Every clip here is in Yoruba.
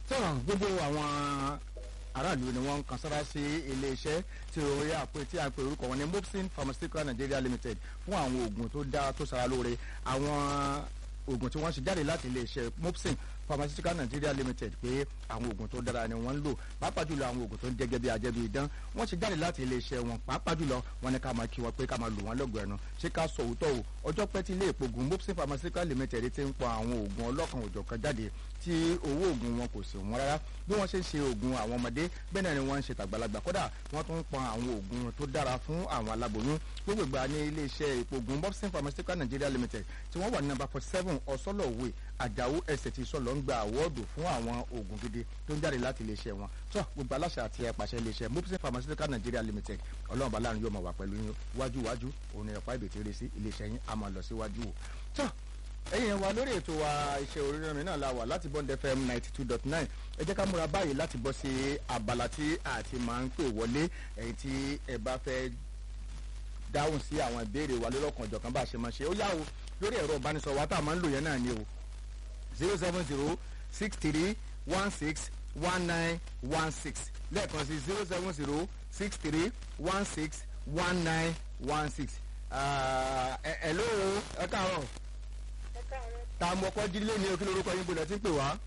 tán gbogbo àwọn aráàlú ni wọ́n ń kan sára sí iléeṣẹ́ tí orí àpè tí a pè orúkọ wọn ní mopsin pharmaceutical nigeria limited fún àwọn oògùn tó dá tó sara lóore àwọn oògùn tí wọ́n ṣe jáde láti iléeṣẹ́ mopsin pharmaceutical nigeria limited pé àwọn oògùn tó dára ni wọ́n ń lò pàápàá jùlọ àwọn oògùn tó ń jẹ́ gẹ́gẹ́ ajẹ́bí idán wọ́n ṣe jáde láti iléeṣẹ́ wọn pàápàá jùlọ wọn ní ká máa kí wọn pé ká máa lò wọ́n lọ́gọ̀ ẹnu ṣé ká sọ òótọ́ o ọjọ́ pẹ́ tí ilé ìpogun mopsin pharmaceutical limited ti ń pọ àwọn oògùn ọlọ́kan òjọ̀kan jáde tí owó oògùn wọn kò sì wọ́n rárá bí wọ́n ṣe ń ṣe oògùn àwọn ọmọdé bẹ́ẹ̀ náà ni wọ́n ń ṣe tàgbàlagbà kódà wọ́n tún ń pọn àwọn oògùn tó dára fún àwọn aláboyún gbogbo ìgbà ní iléeṣẹ́ ìpogun mopsin pharmaceutical nigeria limited tí wọ́n wà ní number forty seven ọ̀sọ́lọ̀wé àjàó ẹsẹ̀ tí sọ̀lọ́ ń gba àwọ́ọ̀dù fún àwọn oògùn gidi tó ń jáde láti iléeṣẹ́ wọn tó gbogbo aláṣẹ àti ẹ̀pàṣẹ iléeṣẹ́ mopsin pharmaceutical nigeria limited ọlọ́run bá láàrin yóò máa wà pẹ̀lú yín wájú wájú òun ni ẹ̀pá ìbètè rẹ̀ sí iléeṣẹ́ yín a máa lọ síwájú o tó ẹ̀yin wa lórí ètò wa iṣẹ́ oríran mi náà la wà láti bond fm ninety two dot nine ẹ jẹ́ ká múra báyìí láti bọ́ sí abala tí a ti máa ń pè wọlé ẹ̀yin tí ẹ bá fẹ́ dáhùn sí àwọn ìbéèrè wa lọ́lọ́kan ọ̀jọ̀kan bá a ṣe máa ṣe ó yá o lórí ẹ̀rọ ìbánisọ̀rọ̀ wa tá a máa ń lò yẹn náà ni o zero seven zero six three one six one nine one six lẹ́ẹ̀kan sí zero seven zero six three one six one nine one six ẹ̀ ẹ̀ ló ẹ káàárọ̀ tá a mọ ọkọ jílé ní òkè lórúkọ yín gbọdọ̀ tí ń pè wá.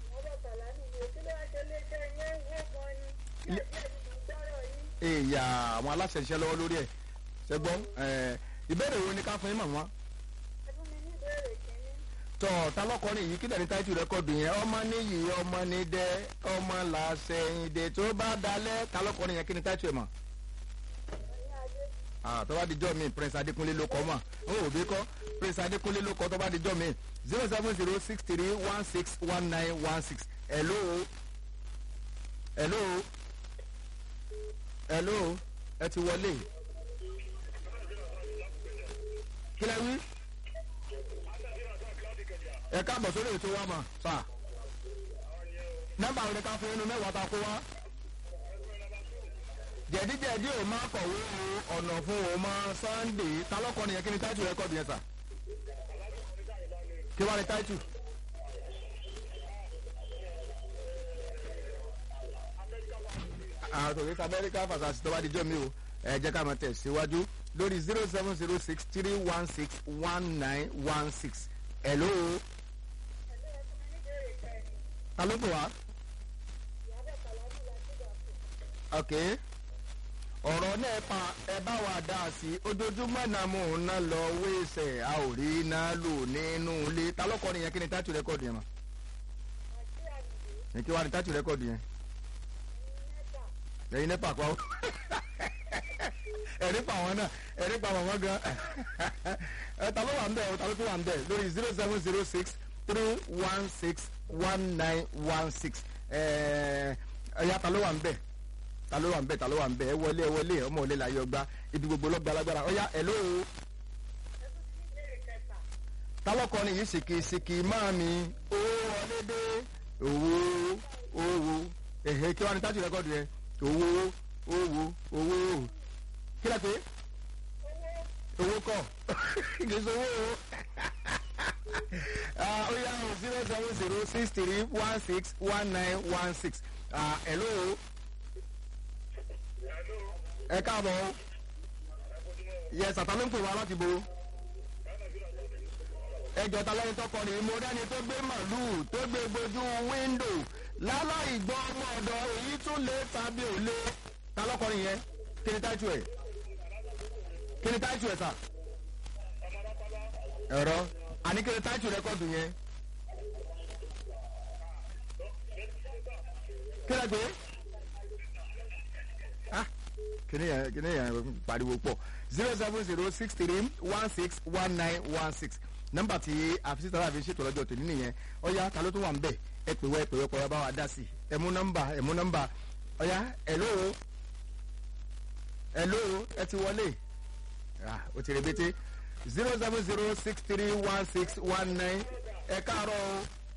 èèyà àwọn aláṣẹ iṣẹ́ lọ́wọ́ lórí ẹ̀ ṣẹ́gbọ́n ìbéèrè wo ni ká fún yín màmá. tọ́ ta lọ́kọrin yìí kíndà ní táìtù rẹ́kọ̀dù yẹn ọmọ níyì ọmọ ní dẹ ọmọ làṣẹyìndé tó bá dalẹ̀ ta lọ́kọrin yẹn kí ni táìtù ẹ̀ mọ̀. tó bá dijọ́ mi prince adékúnlé ló kọ́ mọ̀ ó wò bí kọ́ prince adékúnlé ló kọ́ tó bá dijọ́ mi zero seven zero six three one six one nine one six hello hello hello ẹ ti wọlé kí lẹ wí ẹ káàbọ̀ sórí ètò wa mà sà nọ́mbà òde ká fún inú mẹ́wàá ta kó wá jẹ̀díjẹ̀dí ò máa kọ̀wé o ọ̀nà fún o máa sunday ta lọ́kọ nìyẹn kí ni táìtù rẹ́kọ̀dù yẹn sà kí wàá ní táìtù. àtòkè amẹ́ríkà fàṣàṣì tó bá dijọ́ mi o ẹ jẹ́ ká máa tẹ̀ síwájú lórí zero seven zero six three one six one nine one six hello. ta ló pè wá. ok ọ̀rọ̀ náà pa ẹ bá wa dá a sí ojoojúmọ́ náà mò ń ná lọ wéṣẹ̀ a ò rí iná lò nínú ilé ta lọ́kọ́ nìyẹn kí ni tátù rẹ́kọ̀dù yẹn mọ̀. ní kí wàá ní tátù rẹ́kọ̀dù yẹn. lẹ́yìn nípa pa ó ẹ̀rí pa àwọn náà ẹ̀rí pa àwọn gan ẹ ta ló wà ń bẹ̀ ọ ta ló tún wà ń bẹ̀ lórí zero seven zero six three one six one nine one six ẹ̀yà ta ló wà ń bẹ̀ ta ló wà ń bẹ̀ ta ló wà ń bẹ̀ ẹ wọlé ẹ wọlé ọmọ òlé la yọ gba ibi gbogbo lọ́gbà lágbára ọ̀yà ẹ̀ ló o. talọ́kọrin yìí ṣèkì ṣèkì máa mi owó wọlé dé owó owó ẹ̀hẹ́ kí wàá ní tájú rẹ́kọ̀dù yẹn owó owó owó kí lẹ pé owó kọ kì í sọ owó o ó yá o zero seven zero six three one six one nine one six hello ẹ káàbọ̀ yẹ sàtà ló ń pè wá láti bo ẹjọ́ ta lẹ́yìn tọkọ ni mo dẹ́ni tó gbé màlúù tó gbé gbójú wíńdò láláì gbọ́ ọmọ ọ̀dọ̀ èyí tún lé tàbí ò lé ta lọ́kọrin yẹn kí ni táìtù ẹ̀ kí ni táìtù ẹ̀ sà ẹ̀rọ àní kí ni táìtù rẹ́kọ̀dù yẹn kí lẹ gbé kìnìún yẹn kìnìún yẹn pariwo pọ̀ zero seven zero six three one six one nine one six nọ́mbà tí àfisí tàbí àfi ṣètò lọ́jọ́ tòní nìyẹn ọ̀ya ta ló tún wà ń bẹ̀ ẹ pè wá ẹ pè wá kọ́ra bá wa dá sí ẹ mú nọ́mbà ẹ mú nọ́mbà ọ̀ya hello hello ẹ ti wọlé o ti rebete zero seven zero six three one six one nine ẹ káàárọ̀ o.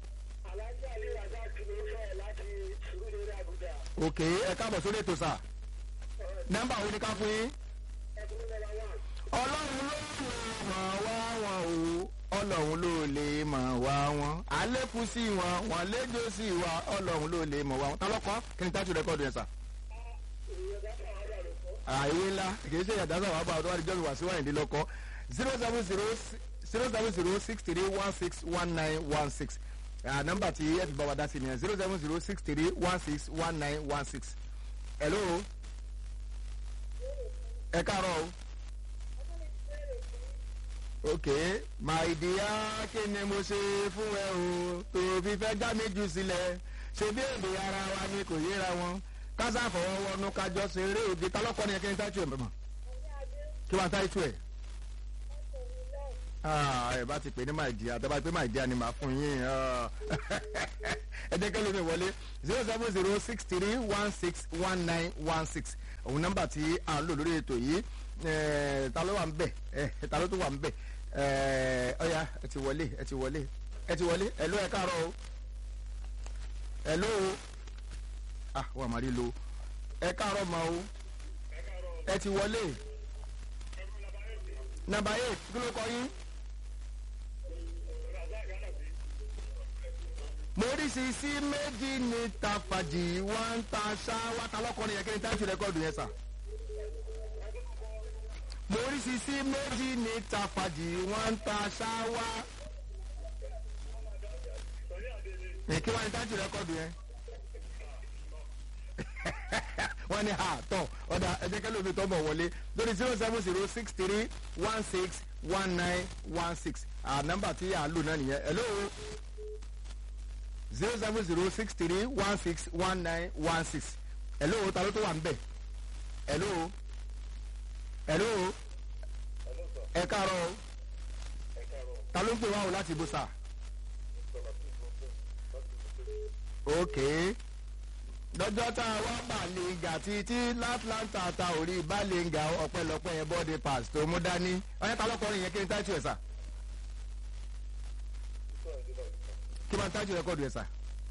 ok ẹ káàbọ̀ sórí ètò sà nọ́mbà wo ni ká fún yín. ọlọ́run ló ń ràn wá wọn o ọlọ́run ló lè mọ̀ wá wọn àlékún sí wọn wọn léjó sí wa ọlọ́run ló lè mọ̀ wá wọn tálọ́kọ́ kí ni tájú rẹ́kọ̀dù yẹn sà. àìwé ńlá kì í ṣe ìyàdásá wàá bá ọdún wa níjọ́ mi wá sí wáyé ńlọ́kọ́ zero seven zero zero seven zero six three one six one nine one six nọ́mbà tí ẹ fi bá wa dá sí nìyẹn zero seven zero six three one six one nine one six. hello ẹ káàárọ̀ o ok my dear kí ni mo ṣe fún ẹ o tó fi fẹ́ já mi jù sílẹ̀ ṣe bí èdè ara wa ni kò yéra wọn kásá fọwọ́wọ́nú kájọ ṣeré òde tálọ́kọ́ ni ẹ kí n tájú ẹ̀ mọ̀ kí wọ́n á tájú ẹ̀ ẹ bá ti pè ní my dear tẹ́ bá ti pè my dear ni màá fún yín ẹ jẹ́ kẹ́lẹ́ mi wọlé zero seven zero six three one six one nine one six òun nọ́mbà tí à ń lò lórí ètò yìí ta ló wà ń bẹ̀ ta ló tó wà ń bẹ̀ ọ̀ya ẹ ti wọlé ẹ ti wọlé ẹ ti wọlé ẹ ló ẹ káàárọ̀ o ẹ ló o ah wà má rí lo ẹ káàárọ̀ ma o ẹ ti wọlé nàbà eight kí ló kọ yín. moríṣiríṣi méjì ní tafàjì wọn ń ta ṣáwá ta lọkọrin yẹn kí ni táìtì rẹkọọdù yẹn sà. moríṣiríṣi méjì ní tafàjì wọn ń ta ṣáwá. kí wọ́n ní táìtì rẹkọọdù yẹn. wọ́n ní ha tọ̀ ọ̀dà ẹ̀jẹ̀ kẹ́lẹ́ omi tọ́ bọ̀ wọlé lórí zero seven zero six three one six one nine one six nọ́mbà tí a lò náà nìyẹn hello zero seven zero six three one six one nine one six hello ta ló tó wà ń bẹ̀ hello hello ẹ káàárọ̀ ta ló ń pè wá o láti ibùsà ok lọ́jọ́ tá a wá bàlẹ́ngà títí látlanta ta ò rí bàlẹ́ngà ọ̀pẹ̀lọpẹ̀ yẹn bọ́ọ̀dì pass tó mú dání ọ̀yẹ́ ta lọ́kọ̀ọ́rin yẹn kí n tájú ẹ̀ sà. kí máa ń tájú rẹ́kọ̀dù ẹ̀ sà.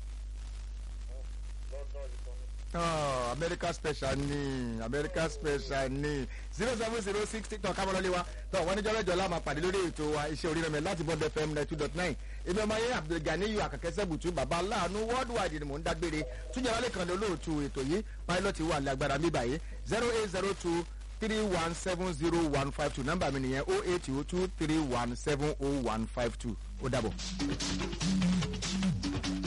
america special ni america special ni zero seven zero six tọ́ kámọ́lọ́lé wa tọ́ wọ́n ní jọ́lẹ́jọ́ la máa pàdé lórí ètò wa iṣẹ́ orí rẹ̀ láti bond fm ninety two dot nine èmi ọmọ ayé abdulganiyu akẹ́kẹ́sẹ́ bùtú baba aláàánú worldwide ni mò ń dágbére túnjẹ́ wálé kan lé olóòtú ètò yìí pilot wà lágbára mi báyìí zero eight zero two three one seven zero one five two nọ́mbà mi nìyẹn oh eight oh two three one seven oh one five two ó dàbọ̀.